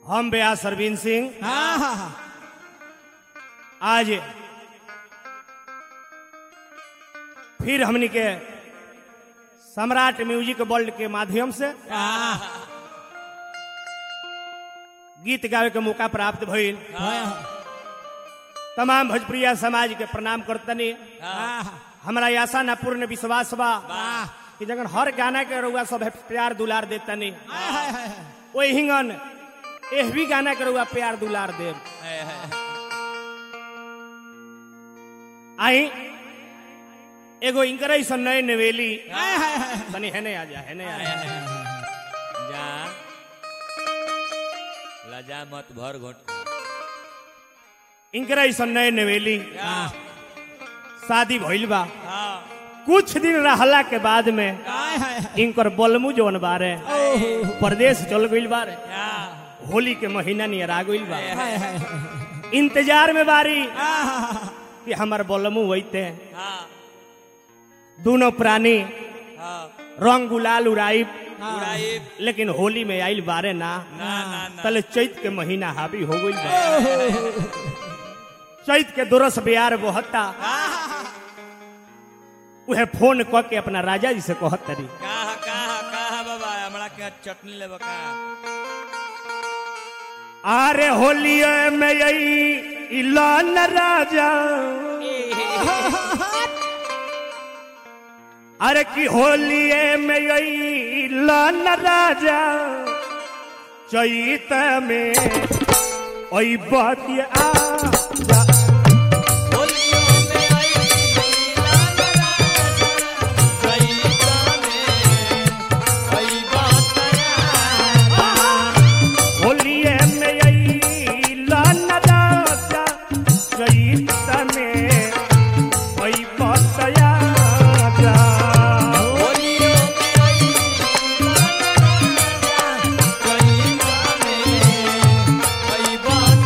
हम बेया सरवीन सिंह हाँ हाँ हाँ आज फिर हमनी के सम्राट म्यूजिक वर्ल्ड के माध्यम से हाँ गीत गावे के मौका प्राप्त भइल हाँ तमाम भोजप्रिया समाज के प्रणाम करतनी हाँ हमरा आशा ना पूर्ण विश्वास बा वाह कि जगन हर गाना के रउआ सब प्यार दुलार देतनी हाय हाय हाय ओहि हिंगन एह भी गाना के रउआ प्यार दुलार देव आई एगो इंकर ऐसन नए नवेली हाय हाय हाय तनी हेने आ जा हेने आ जा जा लजा मत भर घोट इंकर ऐसन नए नवेली शादी भइल बा हाँ कुछ दिन रहला के बाद में हाय हाय हाय इनकर बलमू जवन बारे ओहो प्रदेश चल गइल बारे या होली के महीना नियर आ गइल बा हाय हाय हाय इंतजार में बारी हाँ हाँ हाँ कि हमर बलमू वैते हाँ दोनों प्राणी हाँ रंग गुलाल उड़ाई उड़ाई लेकिन होली में आइल बारे ना ना ना ना तले चैत के महीना हावी हो गइल बा चैत के दोरस बियार बहता उहे फोन क के अपना राजा जी से कहत तरी कहा कहा कहा बाबा हमरा के चटनी लेबा का अरे होलिये में यही इलान राजा अरे की होलिये में यही इलान राजा चैत में ओई बतिया जा होलियों में आई लाल राजा गईता में कई बात होलिये में यही लान राजा चैत में ओई बतिया जा होलियों में आई लाल राजा गईता में कई बात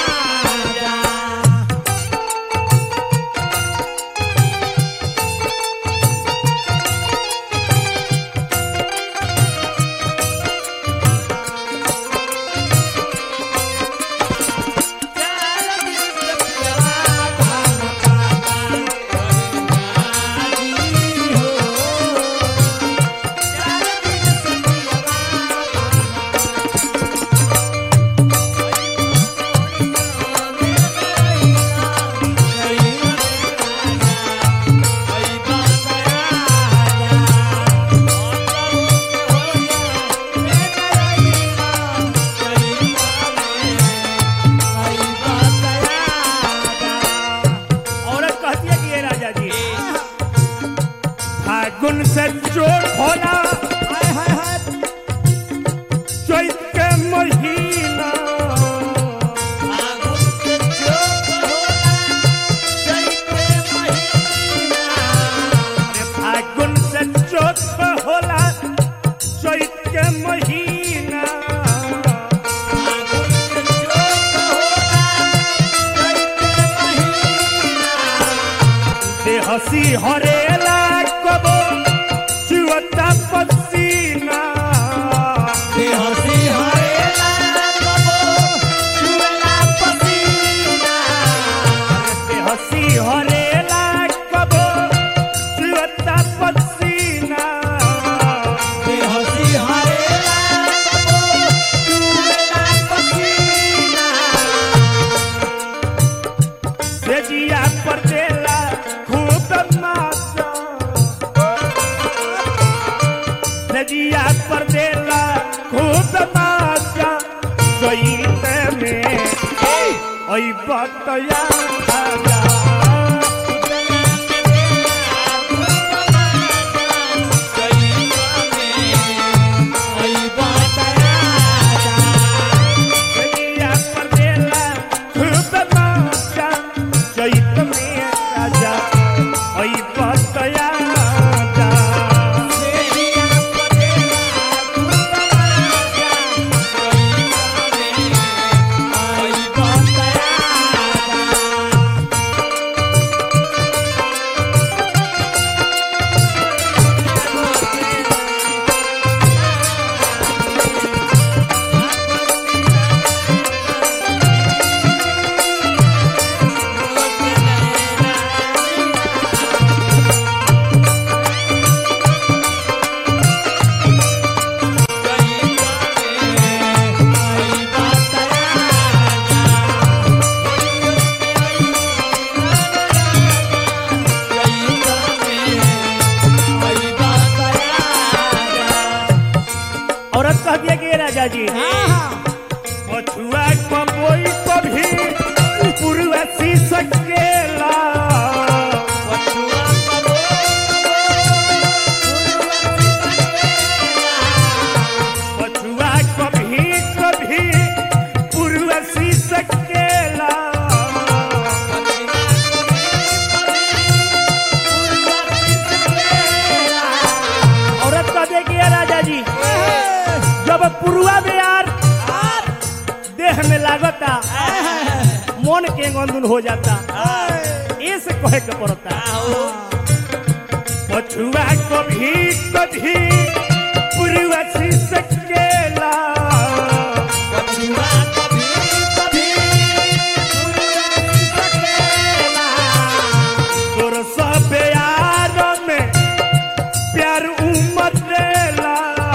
औरत कहती है कि ये राजा जी फागुन से चोट होला हाय हाय हाय चैत के महीना अरे फागुन से चोट होला चैत के महीना से हसी हरेला कबो चुअता पसीना से हसी हरेला कबो चुअता पसीना से जिया पर देला खूब माता से जिया पर देला खूब माता चैत में ओई बतया राजा दुनिया पर देला खूब माता चैत में राजा ओई बतया राजा Yeah. देह में लागता मन के गंदुन हो जाता ऐसे कहे के पड़ता पछुआ कभी कभी पुरुआ सकेला पछुआ कभी कभी तोर सब यार में प्यार उमर देला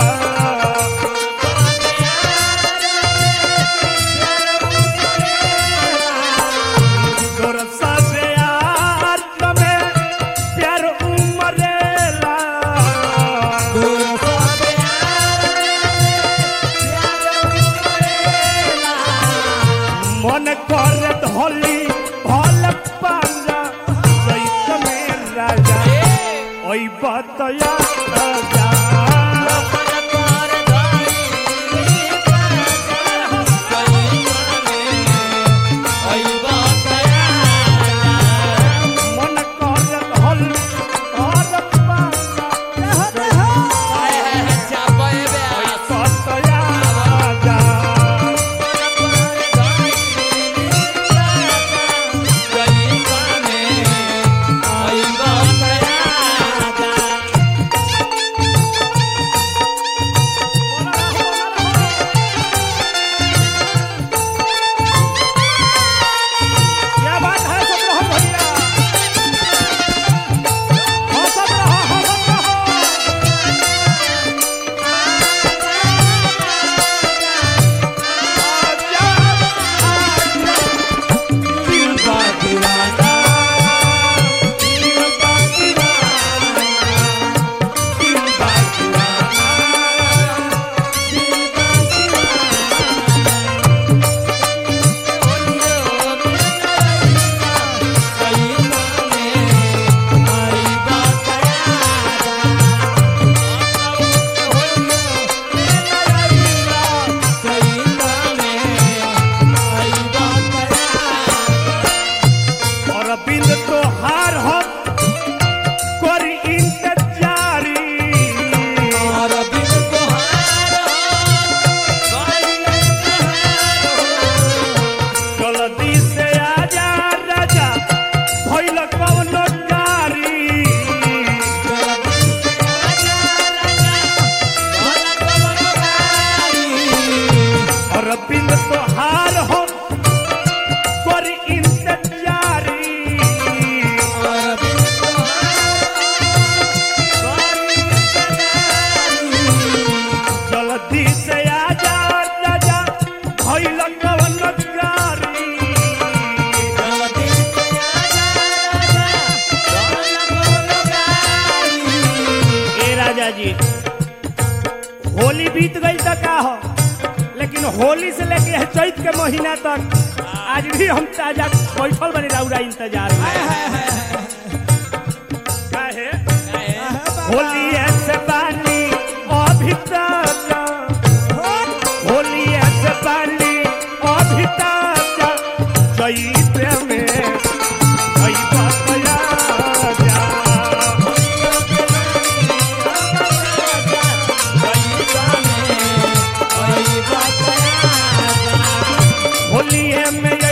तोर सब यार में प्यार उमर देला मन कर धली भल पांजा सैत में राजा ओई बतया राजा मन कर धली भल पांजा बतया राजा क्या बात है सब रहो भैया हाँ सब रहो हाँ सब रहो आजा, आजा। दिल का दीवाना, दिल का दीवाना, दिल का दीवाना, दिल का और बिंद तो हार हो करी इंतजारी जल्दी से आजा राजा भइल कौन गारी और बिंद तो हार हो करी इंतजारी जल्दी से आजा राजा भइल कौन गारी ए राजा जी होली बीत गई तो का हो लेकिन होली से लेके यह चैत के महीना तक आज भी हम ताजा बैठल बनी रौरा इंतजार में काहे होली से पानी अभी तक होली से पानी अभी तक चैत में भई बतया जा होलिए में